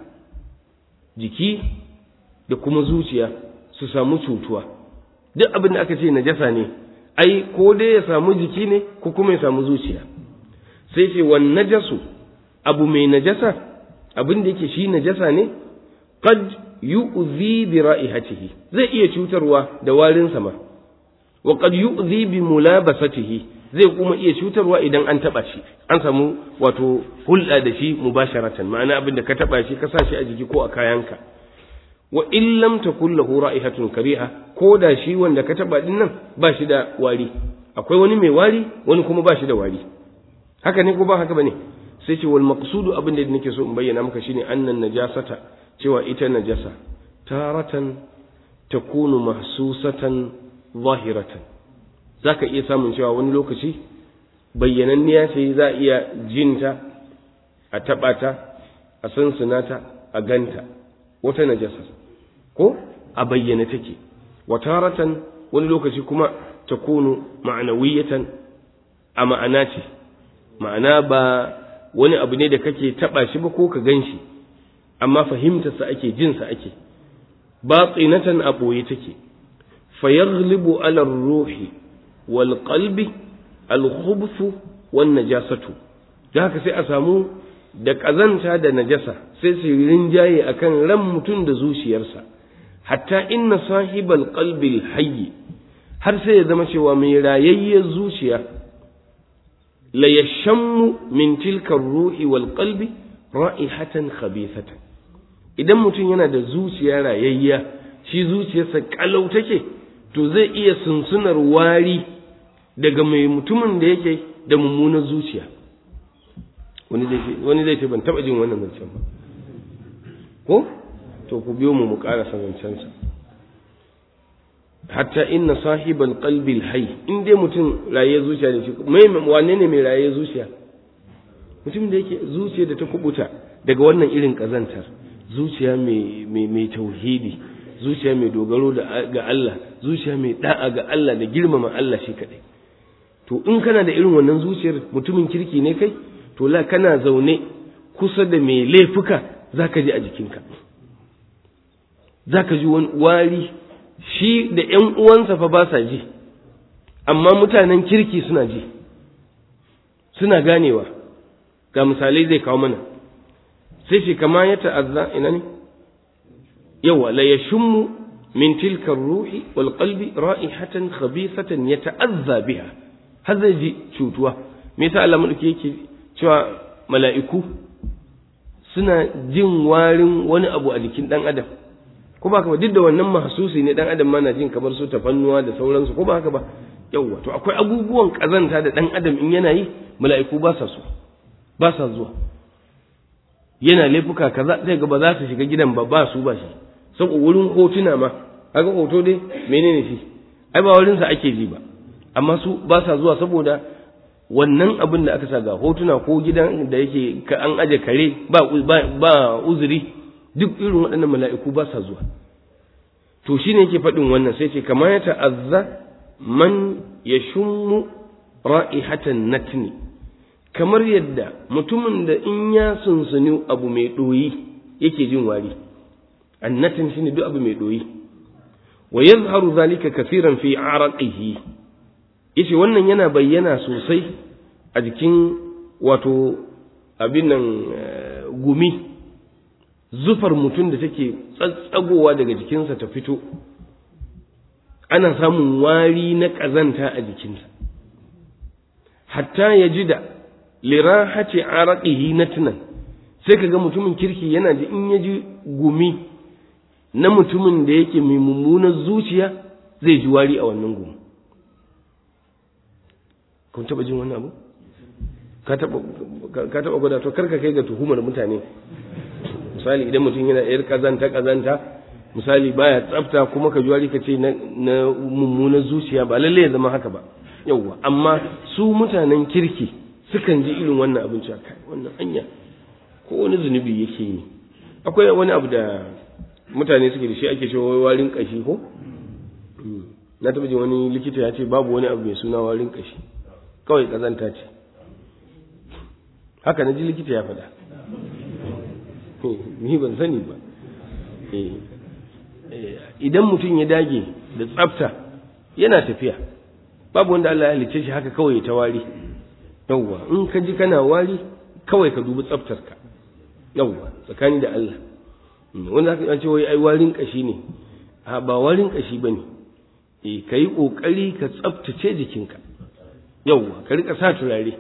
S2: jiki da kuma zuciya su samu cutuwa duk abin da aka ce najasa ne ai ko dai ya samu jiki ne ko kuma ya samu zuciya sai ce wan najasu abu mai najasa abin da yake shi najasa ne qad yu'zi bi ra'ihatihi zai iya cutarwa da warin sama wa qad yu'zi bi mulabasatihi zai kuma iya cutarwa idan an taba shi an samu wato hulɗa da shi mubasharatan ma'ana abin da ka taba shi ka sa shi a jiki ko a kayanka wa in lam takul lahu ra'ihatun kariha ko da shi wanda ka taba din nan ba shi da wari akwai wani mai wari wani kuma ba shi da wari haka ne ko ba haka bane sai ce wal maqsudu abin da nake so in bayyana maka shine annan najasata cewa ita najasa taratan takunu mahsusatan zahiratan zaka iya samun cewa wani lokaci bayyananniya ce za a iya jinta a taɓa ta a sansunata a ganta wata najasa ko a bayyana take wataratan wani lokaci kuma ta kunu ma'anawiyatan a ma'ana ce ma'ana ba wani abu ne da kake taɓa shi ba ko ka gan shi amma fahimtarsa ake jinsa ake batinatan a ɓoye take fayaghlibu ala ruhi wal qalbi al khubthu wan najasatu da haka sai a samu da ƙazanta da najasa sai su rinjaye akan ran mutum da zuciyarsa hatta inna sahibal qalbil hayyi har sai ya zama cewa mai rayayyar zuciya la yashammu min tilka ruhi wal qalbi ra'ihatan khabithatan idan mutum yana da zuciya rayayya shi zuciyarsa kalau take to zai iya sunsunar wari daga mai mutumin da yake da mummunar zuciya wani zai ce ban taba jin wannan zancen ba ko to ku biyo mu mu karasa zancensa hatta inna sahibal qalbil hayy in dai mutum raye zuciya ne shi mai wane ne mai raye zuciya mutum da yake zuciya da ta kubuta daga wannan irin kazantar zuciya mai mai tauhidi zuciya mai dogaro da ga Allah zuciya mai da'a ga Allah da girmama Allah shi kadai to in kana da irin wannan zuciyar mutumin kirki ne kai to la kana zaune kusa da mai laifuka zaka ji a jikinka za ka ji wani wari shi da ‘yan uwansa fa ba sa ji amma mutanen kirki suna ji suna ganewa ga misalai zai kawo mana sai shi kama ya ta'azza ina ne yawa la yashummu min tilka ruhi wal qalbi ra'ihatan khabithatan yata'azza biha har zai ji cutuwa me yasa Allah madauki yake cewa mala'iku suna jin warin wani abu a jikin dan adam ko ba haka ba duk da wannan mahsusi ne dan adam ma na jin kamar su tafannuwa da sauransu ko ba haka ba yawa to akwai abubuwan kazanta da dan adam in yana yi mala'iku ba sa so ba sa zuwa yana laifuka kaza sai ga ba za su shiga gidan ba ba su ba shi saboda wurin hotuna ma kaga hoto dai menene shi ai ba wurin sa ake ji ba amma su ba sa zuwa saboda wannan abin da aka sa ga hotuna ko gidan da yake an aje kare ba ba uzuri duk irin waɗannan mala'iku ba sa zuwa to shine yake faɗin wannan sai ce kama ya ta'azza man yashummu ra'ihatan natni kamar yadda mutumin da in ya sunsuni abu mai ɗoyi yake jin wari annatin shine duk abu mai ɗoyi wa yazharu zalika kafiran fi araqihi yace wannan yana bayyana sosai a jikin wato abin nan gumi zufar mutum da take tsatsagowa daga jikinsa ta fito ana samun wari na ƙazanta a jikinsa hatta ya ji da lirahati araqihi natnan sai kaga mutumin kirki yana ji in ya ji gumi na mutumin da yake mai mummunar zuciya zai ji wari a wannan gumi kun taba jin wannan abu ka taba ka taba gwada to karka kai ga tuhumar mutane misali idan mutum yana yar kazanta kazanta misali baya tsafta kuma ka ji wari ka ce na mummunar zuciya ba lalle ya zama haka ba yauwa amma su mutanen kirki sukan ji irin wannan abin cewa kai wannan anya ko wani zunubi yake yi akwai wani abu da mutane suke da shi ake cewa warin kashi ko na taɓa jin wani likita ya ce babu wani abu mai suna warin kashi kawai kazanta ce haka na ji likita ya faɗa ni ban sani ba idan mutum ya dage da tsafta yana tafiya babu wanda Allah ya halicce shi haka kawai ta wari yawwa in ka ji kana wari kawai ka dubi tsaftarka yawwa tsakani da Allah wanda aka ce wai ai warin kashi ne a ba warin kashi bane eh kai kokari ka tsaftace jikinka yawwa ka rika sa turare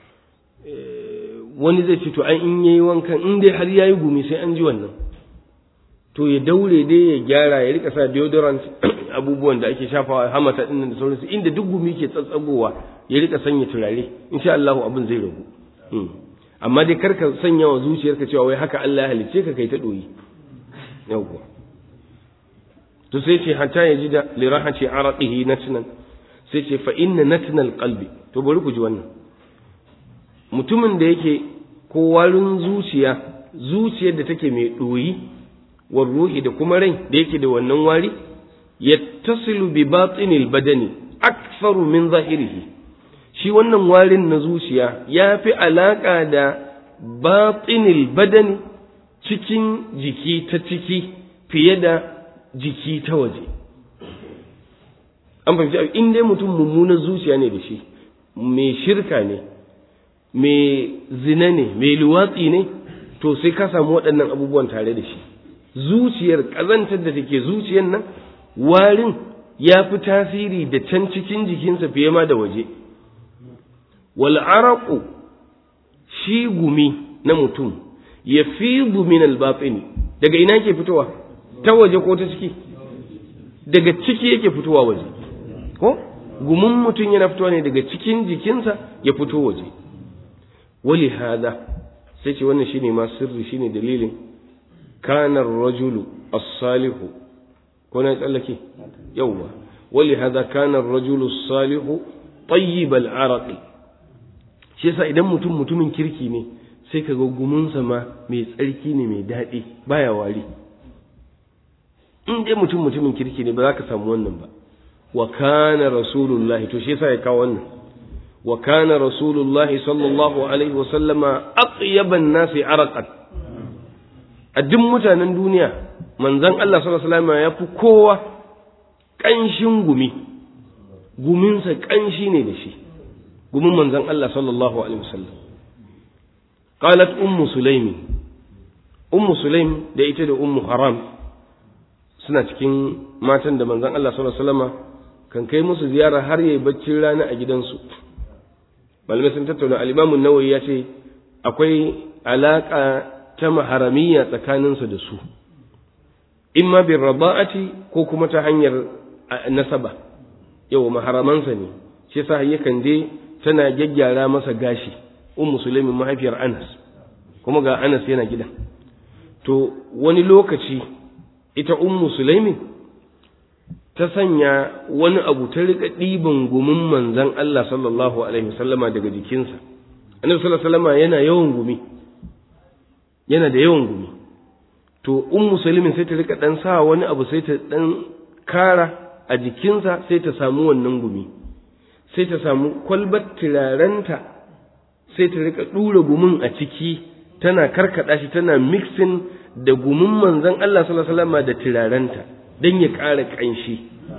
S2: wani zai ce to ai in yayi wankan in dai har yayi gumi sai an ji wannan to ya daure dai ya gyara ya rika sa deodorant abubuwan da ake shafawa hamata din da sauransu inda duk gumi ke tsatsagowa ya rika sanya turare insha Allah abin zai ragu amma dai karka sanya wa zuciyarka cewa wai haka Allah ya halicce ka kai ta doyi yawwa to sai ce hatta ya ji da lirahati araqihi natnan sai ce fa inna natnal qalbi to bari ku ji wannan mutumin da yake ko warin zuciya zuciyar da take mai doyi war ruhi da kuma rai da yake da wannan wari yattasilu bi batinil badani aktharu min zahirihi shi wannan warin na zuciya ya fi alaƙa da batinil badani cikin jiki ta ciki fiye da jiki ta waje an fahimci in dai mutum mummunar zuciya ne da shi mai shirka ne mai zina ne mai luwatsi ne to sai ka samu waɗannan abubuwan tare da shi zuciyar ƙazantar da take zuciyar nan warin ya fi tasiri da can cikin jikinsa fiye ma da waje wal'araƙu shi gumi na mutum ya fi min albatsini daga ina ke fitowa ta waje ko ta ciki daga ciki yake fitowa waje ko gumin mutum yana fitowa ne daga cikin jikinsa ya fito waje wali hada sai ce wannan shine ma sirri shine dalilin kanar rajulu as-salihu ko na tsallake yawwa wali hada kanar rajulu as-salihu tayyib al-araqi shi yasa idan mutum mutumin kirki ne sai ka ga gumunsa ma mai tsarki ne mai daɗi baya wari in dai mutum mutumin kirki ne ba za ka samu wannan ba wa kana rasulullahi to shi yasa ya kawo wannan wa kana rasulullahi sallallahu alaihi wa sallama atyaban nasi araqan a duk mutanen duniya manzon Allah sallallahu alaihi wasallam ya fi kowa ƙanshin gumi guminsa ƙanshi ne da shi gumin manzon Allah sallallahu alaihi wasallam qalat ummu sulaimi ummu sulaim da ita da ummu haram suna cikin matan da manzon Allah sallallahu alaihi wasallam kan kai musu ziyara har yayi baccin rana a gidansu malamai sun tattauna al-Imam an-Nawawi ya ce akwai alaka ta maharamiyya tsakaninsa da su imma bin raba'ati ko kuma ta hanyar nasaba yau maharamansa ne shi yasa yakan je tana gyaggyara masa gashi ummu sulaimin mahaifiyar Anas kuma ga Anas yana gidan to wani lokaci ita ummu sulaimin ta sanya wani abu ta rika ɗiban gumin manzan Allah sallallahu alaihi wasallama daga jikinsa annabi sallallahu alaihi wasallama yana yawan gumi yana da yawan gumi to ummu sulaimin sai ta rika dan sa wani abu sai ta dan kara a jikinsa sai ta samu wannan gumi sai ta samu kwalbar turarenta sai ta rika ɗura gumin a ciki tana karkada shi tana mixing da gumin manzon Allah sallallahu alaihi wasallam da turarenta dan ya ƙara ƙanshi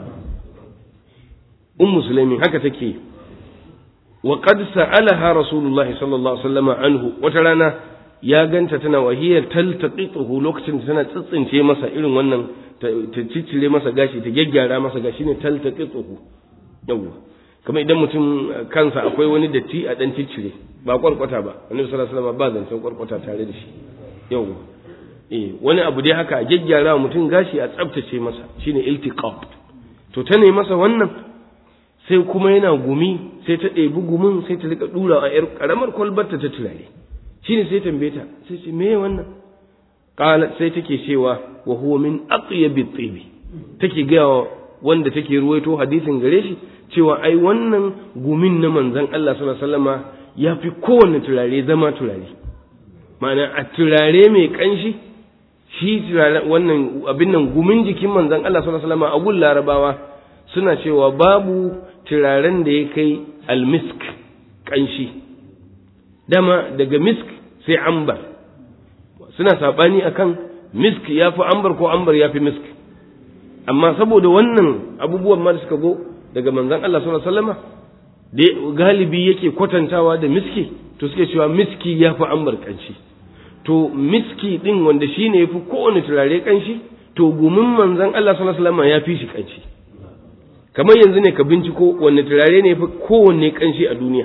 S2: ummu sulaimin haka take wa qad sa'alaha rasulullahi sallallahu alaihi wasallam anhu wata rana ya ganta tana wahiyar taltaqituhu lokacin da tana tsitsince masa irin wannan ta ciccire masa gashi ta gyaggyara masa gashi ne taltaqituhu yawwa kamar idan mutum kansa akwai wani datti a dan ciccire ba kwarkwata ba annabi sallallahu alaihi wasallam ba zancen kwarkwata tare da shi yawwa eh wani abu dai haka a gyaggyara mutum gashi a tsaftace masa shine iltiqab to ta ne masa wannan sai kuma yana gumi sai ta ɗebi gumin sai ta rika dura a yar karamar kwalbarta ta turare shine sai tambaye ta sai ce me wannan qala sai take cewa wa huwa min atyabi tibi take ga wanda take ruwaito hadisin gare shi cewa ai wannan gumin na manzon Allah sallallahu alaihi wasallama yafi kowanne turare zama turare ma'ana a turare mai kanshi shi turare wannan abin nan gumin jikin manzon Allah sallallahu alaihi wasallama a gun larabawa suna cewa babu turaren da ya kai almisk kanshi dama daga misk sai ambar suna saɓani akan misk ya fi ambar ko ambar ya fi misk amma saboda wannan abubuwan ma da suka zo daga manzan Allah sallallahu alaihi wasallama da galibi yake kwatantawa da miski to suke cewa miski ya fi ambar kanshi to miski din wanda shine ya fi kowane turare kanshi to gumin manzan Allah sallallahu alaihi wasallama ya fi shi kanshi kamar yanzu ne ka binciko wanne turare ne ya fi kowanne kanshi a duniya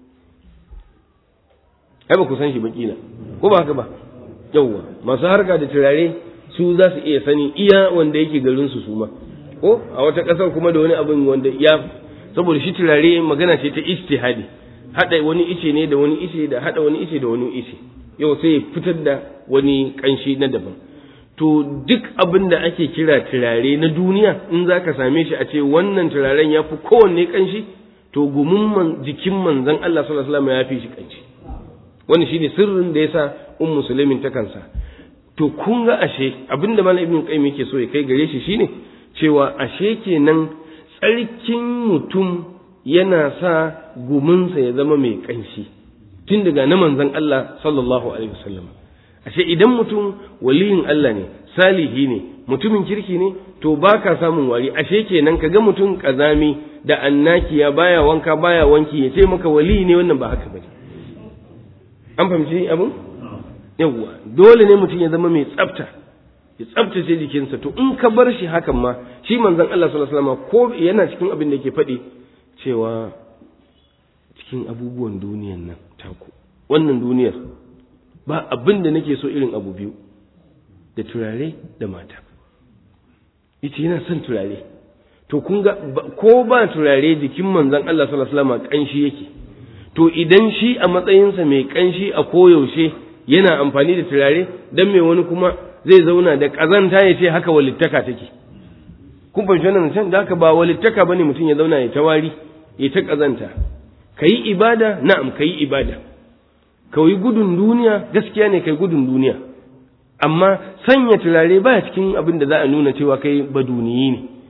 S2: ai ba ku san shi ba kila ko ba haka ba yawwa masu harka da turare su za su iya sani iya wanda yake garin su su ma ko a wata kasar kuma da wani abin wanda ya saboda shi turare magana ce ta ijtihadi hada wani ice ne da wani ice da hada wani ice da wani ice yau sai fitar da wani kanshi na daban to duk abin da ake kira turare na duniya in za ka same shi a ce wannan turaren ya fi kowanne kanshi to gumin jikin manzon Allah sallallahu alaihi wasallam ya fi shi kanshi wani shine sirrin da yasa ummu sulaimin ta kansa to kun ga ashe abinda malam ibnu qayyim yake so ya kai gare shi shine cewa ashe kenan tsarkin mutum yana sa guminsa ya zama mai kanshi tun daga na manzon Allah sallallahu alaihi wasallam ashe idan mutum waliyin Allah ne salihi ne mutumin kirki ne to baka samun wari ashe kenan kaga mutum kazami da annakiya baya wanka baya wanki ya ce maka wali ne wannan ba haka bane an fahimci abin yawwa dole ne mutum ya zama mai tsafta ya tsaftace jikinsa to in ka bar shi hakan ma shi manzon Allah sallallahu alaihi wasallam ko yana cikin abin da yake faɗi cewa cikin abubuwan duniyan nan taku wannan duniyar ba abin da nake so irin abu biyu da turare da mata yace yana son turare to kun ga ko ba turare jikin manzon Allah sallallahu alaihi wasallam kanshi yake to idan shi a matsayinsa mai kanshi a koyaushe yana amfani da turare dan mai wani kuma zai zauna da kazanta ya ce haka walittaka take kun fahimci wannan can da haka ba walittaka bane mutum ya zauna ya tawari ya ta kazanta kayi ibada na'am kayi ibada kawai gudun duniya gaskiya ne kai gudun duniya amma sanya turare baya cikin abin da za a nuna cewa kai baduniyi ne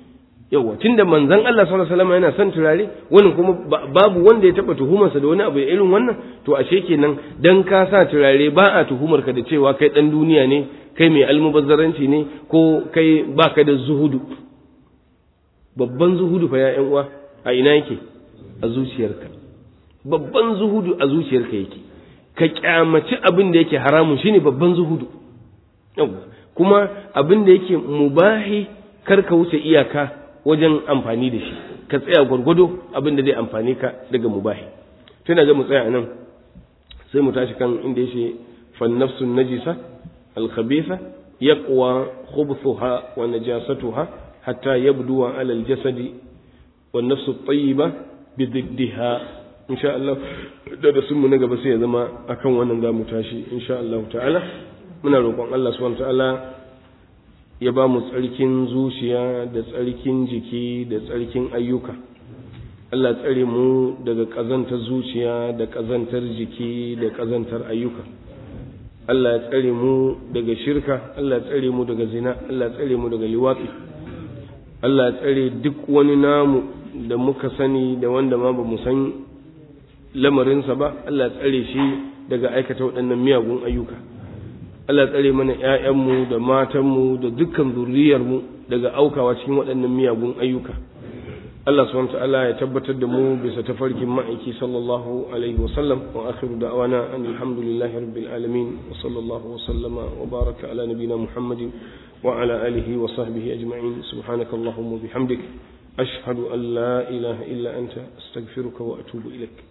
S2: yawa tunda manzon Allah sallallahu alaihi wasallam yana son turare wani kuma babu wanda ya taba tuhumarsa da wani abu irin wannan to ashe kenan dan ka sa turare ba a tuhumar ka da cewa kai dan duniya ne kai mai almubazzaranci ne ko kai baka da zuhudu babban zuhudu fa ya uwa a ina yake a zuciyarka babban zuhudu a zuciyarka yake ka kyamaci abin da yake haramun shine babban zuhudu kuma abin da yake mubahi kar ka wuce iyaka wajen amfani da shi ka tsaya gwargwado abin da zai amfani ka daga mubahi tana ga mu tsaya nan sai mu tashi kan inda yake fan nafsun najisa al khabitha yaqwa khubthuha wa najasatuha hatta yabduwa ala al jasadi wan nafsu tayyiba bi diddiha insha Allah da sun mu na gaba sai ya zama akan wannan za mu tashi insha Allah ta'ala muna roƙon Allah subhanahu ta'ala ya ba mu tsarkin zuciya da tsarkin jiki da tsarkin ayyuka Allah tsare mu daga ƙazantar zuciya da ƙazantar jiki da ƙazantar ayyuka Allah ya tsare mu daga shirka Allah ya tsare mu daga zina Allah ya tsare mu daga liwatsi Allah ya tsare duk wani namu da muka sani da wanda ma ba mu san lamarinsa ba Allah ya tsare shi daga aikata waɗannan miyagun ayyuka Allah tsare mana ‘ya'yanmu da matanmu da dukkan zurriyarmu daga aukawa cikin waɗannan miyagun ayyuka. Allah subhanahu ta'ala ya tabbatar da mu bisa tafarkin ma'aiki sallallahu alaihi wasallam wa akhiru da'wana an alhamdulillahi rabbil alamin wa sallallahu wa sallama wa baraka ala nabina muhammadin wa ala alihi wa sahbihi ajma'in subhanaka allahumma bihamdik ashhadu an la ilaha illa anta astaghfiruka wa atubu ilaik